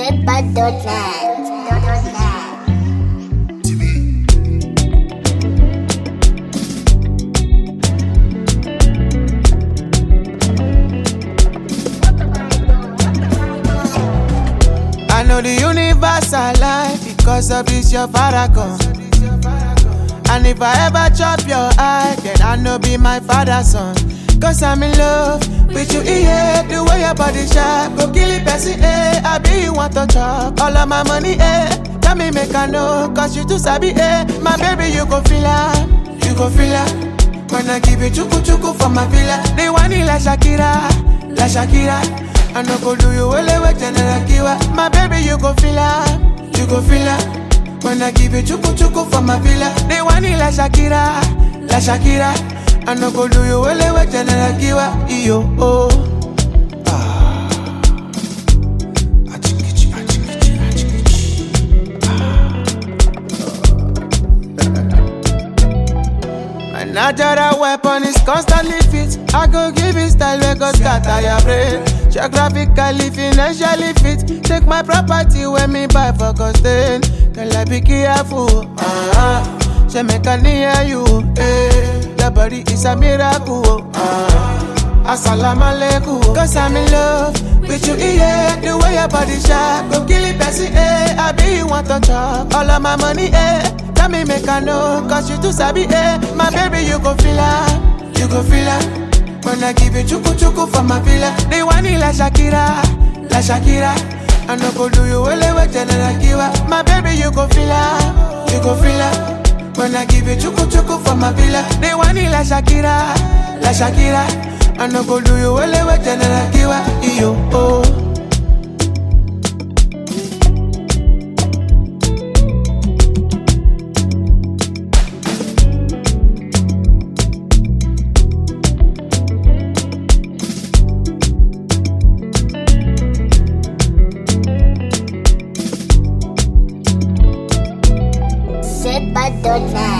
Zedbud.net. I know the universe alive because of this your paragon. And if I ever chop your eye, then I know be my father's son. Cause I'm in love with you, yeah. The way your body sharp, go kill it, person, eh. I be you want to chop all of my money, eh. Tell me, make I know, cause you too sabi, eh. My baby, you go feel her, you go feel her. When I give you chuku chuku for my villa, they want it like Shakira, like Shakira. I no go do you well with General Kiwa. My baby, you go feel her, you go feel her. When I give you chuku chuku for my villa, they want it like Shakira, like Shakira. I no go do you well with General Kiwa. Yo, oh. Ah. Achikichi, achikichi, achikichi. My natural weapon is constantly fit. I go give it style where go scatter your brain. Geographically, financially fit. Take my property when me buy for costain. Girl, I be careful. Uh-huh. She make a near you. Eh. The body is a miracle. Uh-huh. Assalamu alaikum. Cause I'm in love with you, yeah. The way your body sharp. Go kill it, Bessie, eh. I be you want to chop. All of my money, eh. Tell me make I know, cause you too sabi, eh My baby, you go feel her, you go feel her When I give you chuku chuku for my villa They want it like Shakira, like Shakira I no go do you well with General Kiwa My baby, you go feel her, you go feel her When I give you chuku chuku for my villa They want it like Shakira, like Shakira I no go do you well with General Kiwa Yo, oh Zedbud.net.